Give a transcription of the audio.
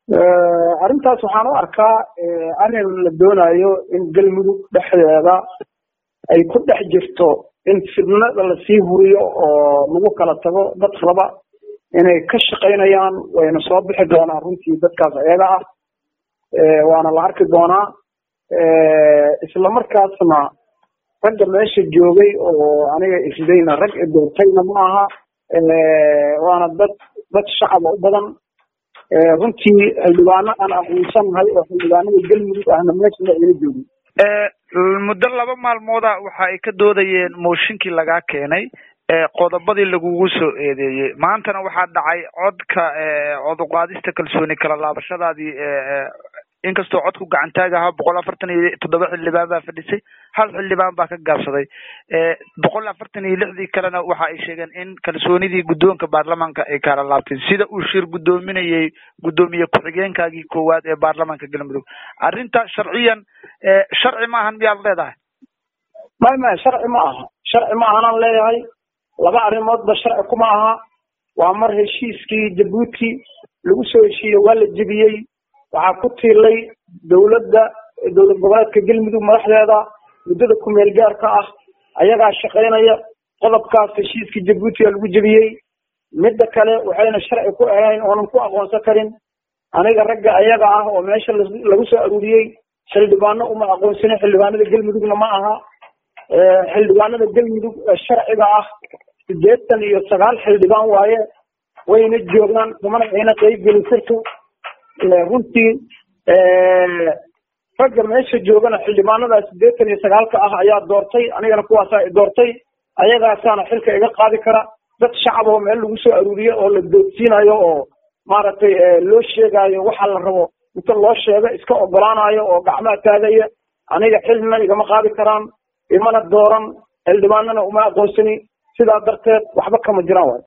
arrintaas waxaan u arkaa arrin la doonayo in galmudug dhexdeeda ay ku dhex jirto in fidnada lasii huriyo oo lagu kala tago dad raba inay ka shaqaynayaan wayna soo bixi doonaan runtii dadkaas ayaga ah waana la arki doonaa isla markaasna ragga meesha joogay oo aniga isdayna rag doortayna ma aha waana dad dad shacaba u badan runtii xildhibaano aan aqoonsanahay oo xildhibaanada galmudug ahna meesha ayna joogin muddo laba maalmooda waxa ay ka doodayeen mooshinkii lagaa keenay qodobadii lagugu soo eedeeyey maantana waxaa dhacay codka cod uqaadista kalsooni kala laabashadaadii inkastoo codku gacantaaga ahaa boqol afartan iyo toddoba xildhibaan baa fadhisay hal xildhibaan baa ka gaabsaday boqol afartan iyo lixdii kalena waxa ay sheegeen in kalsoonidii guddoonka baarlamaanka ay kala laabtay sida uu shir guddoominayay guddoomiye ku-xigeenkaagii koowaad ee baarlamaanka galmudug arrinta sharciyan sharci ma ahan miyaad leedahay may may sharci ma aha sharci ma ahanaan leeyahay laba arrimoodba sharci kuma aha waa mar heshiiskii jabuuti lagu soo heshiiyey waa la jebiyey waxaa ku tiilay dawladda dowlad goboleedka galmudug madaxdeeda muddada kumeel gaarka ah ayagaa shaqaynaya qodobkaas heshiiskii jabuuti aa lagu jebiyey midda kale waxayna sharci ku ahayn oonan ku aqoonsan karin aniga ragga ayaga ah oo meesha lagu soo aruuriyey xildhibaano uma aqoonsanin xildhibaanada galmudugna ma aha xildhibaanada galmudug ee sharciga ah sideetan iyo sagaal xildhibaan waaye wayna joogaan kumana ayna qeybgelin sirtu runtii ragga meesha joogana xildhibaanada sideetan iyo sagaalka ah ayaa doortay anigana kuwaasa doortay ayagaasaana xilka iga qaadi kara dad shacab oo meel lagu soo aruuriyo oo la doodsiinayo oo maaragtay loo sheegayo waxa la rabo inta loo sheego iska ogolaanayo oo gacmaha taagaya aniga xilna igama qaadi karaan imana dooran xildhibaanana uma aqoonsani sidaa darteed waxba kama jiraan waay